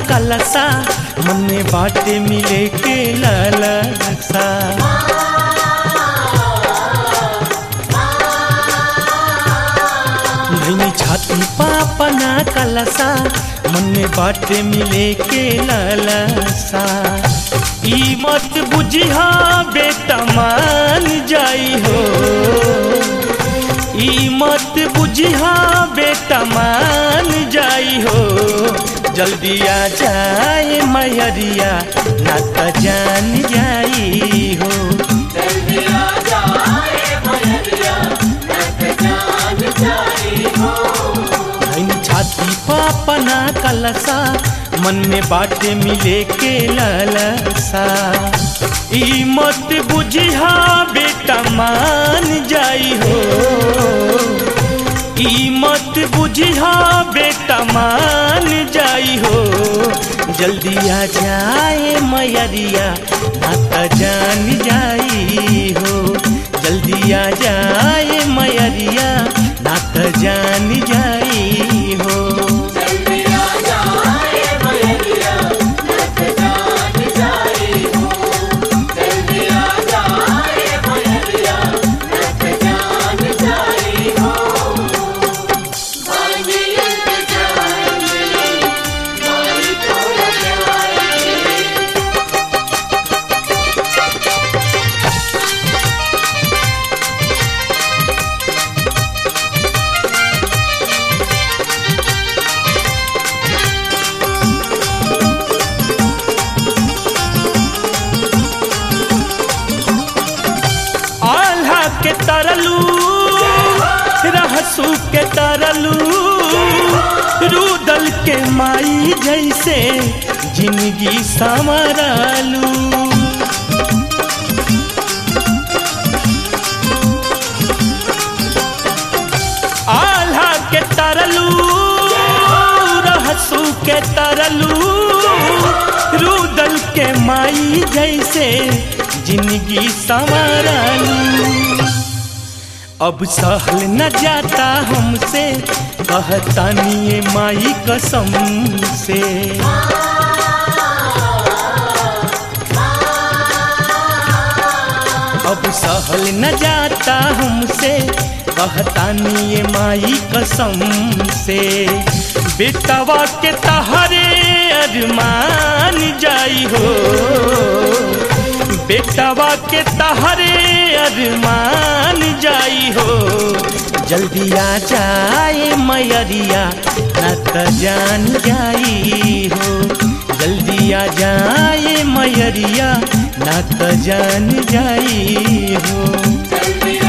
कलसा मन में बाटे मिले के ललसा धैनी छाती पापना कलसा मन में बाटे मिले के ललसा ई मत बुझिहा बेटा मान जाई हो ई मत बुझिहा बेटा मान जाई हो जल्दी आ जाए मैरिया ना त जान जाई हो धैन छाती पापना कलसा मन में बाटे मिले के ललसा ई मत बुझिहा बेटा मान जाई हो ई मत बुझिहा बेटा मान जाई हो जल्दी आ जाए मैरिया ना त जान जाई हो जल्दी आ जाए मैरिया ना त जान जाई हो आल्हा के तरलू रहसू के तरलू रूदल के माई जैसे जिंदगी संवरलू आल्हा के तरलू रहसू के तरलू रूदल के माई जैसे जिंदगी संवरलू अब सहल न जाता हमसे कहतानी ये माई कसम से अब सहल न जाता हमसे कहतानी ये माई कसम से बेटवा के तहरे अरमान जाई हो बेटवा के तहरे अरमान जाई हो जल्दी आ जाए मैरिया न त जान जाई हो जल्दी आ जाए मैरिया न त जान जाई हो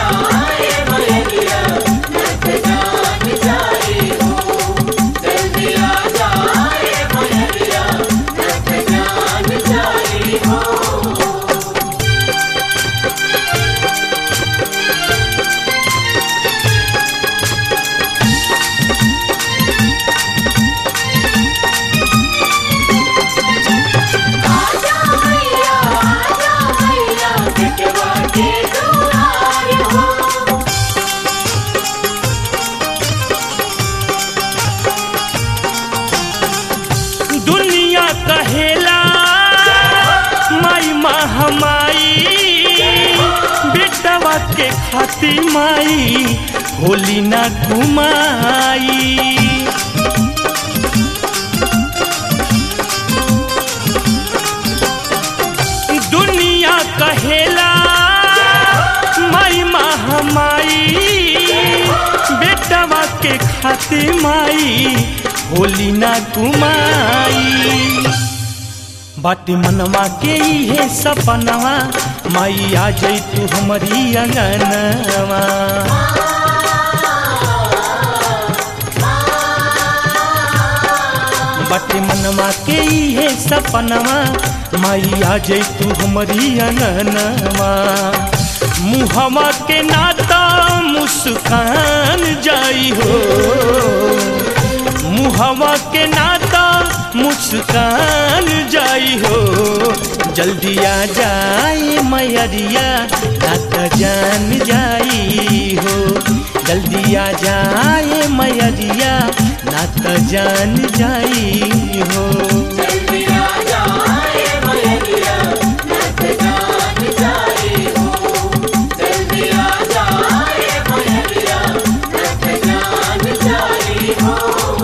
आजा मैया आजा मैया बिटवा के दुआर हो दुनिया कहेला माई महामाई बेटवा के खाती माई होली ना घुमाई दुनिया कहेला माई महामाई बेटवा के खाती माई होली ना घुमाई बाटे मनवा के इहे सपनवा माई आ जई तू हमारी अंगनवा बाटे मनवा के इहे सपनवा माई आ जई तू हमारी अंगनवा मुहवा के नाता मुस्कान जाई हो मुहवा के नाता मुस्कान जाई हो जल्दी आ जाए मैरिया नाता जान जाई हो जल्दी आ जाए मैरिया ना त जान जाई हो जल्दी आ जाए मयरिया नत जान जाए हो जल्दी आ जाए मयरिया नत जान जाए हो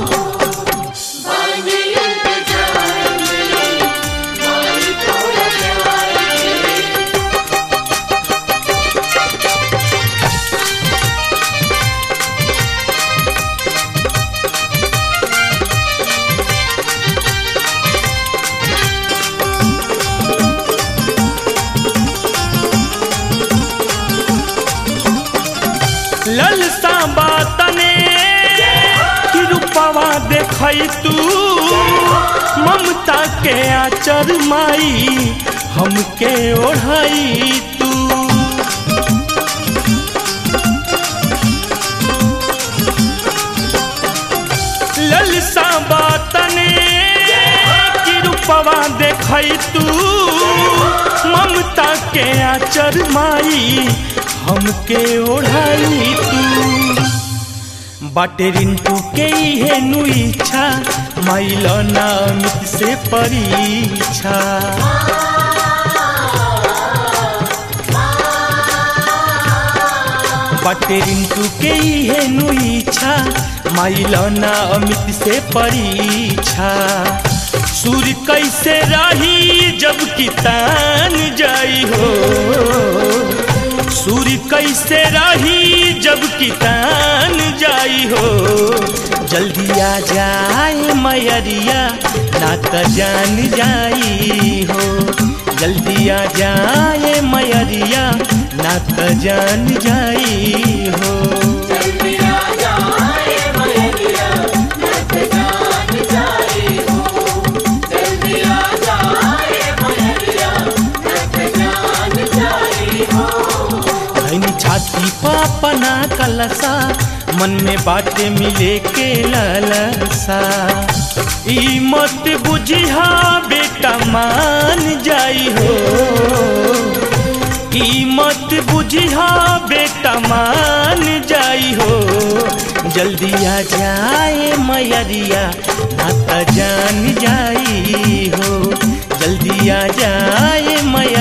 बानी इंतजार में माई थोड़ा प्यारी ललसा बातने कि रूपवा देखई तू ममता के आचर माई हमके ओढ़ाई तू ललसा बातने कि रूपवा देखई तू ममता के आचर माई हमके ओढ़ाई तू बाटे रिंटू के इहे नु इच्छा माइल नामित से परीक्षा बाटे रिंटू के इहे नु इच्छा माइल ना अमित से परीक्षा सूर्य कैसे रही जब कितान जाई हो सूर्य कैसे रही जब कितान जाई हो जल्दी आ जाए मैरिया ना त जान जाई हो जल्दी आ जाए मैरिया ना त जान जाई हो जल्दी आ जाए मयरिया नत जान जाए हो जल्दी आ जाए मयरिया नत जान जाए हो धैनी छाती पापना कलसा मन में बाटे मिले के ललसा ई मत बुझिहा बेटा मान जाई हो ई मत बुझिहा बेटा मान जाई हो जल्दी आ जाए मैरिया ना त जान जाई हो जल्दी आ जाए मैया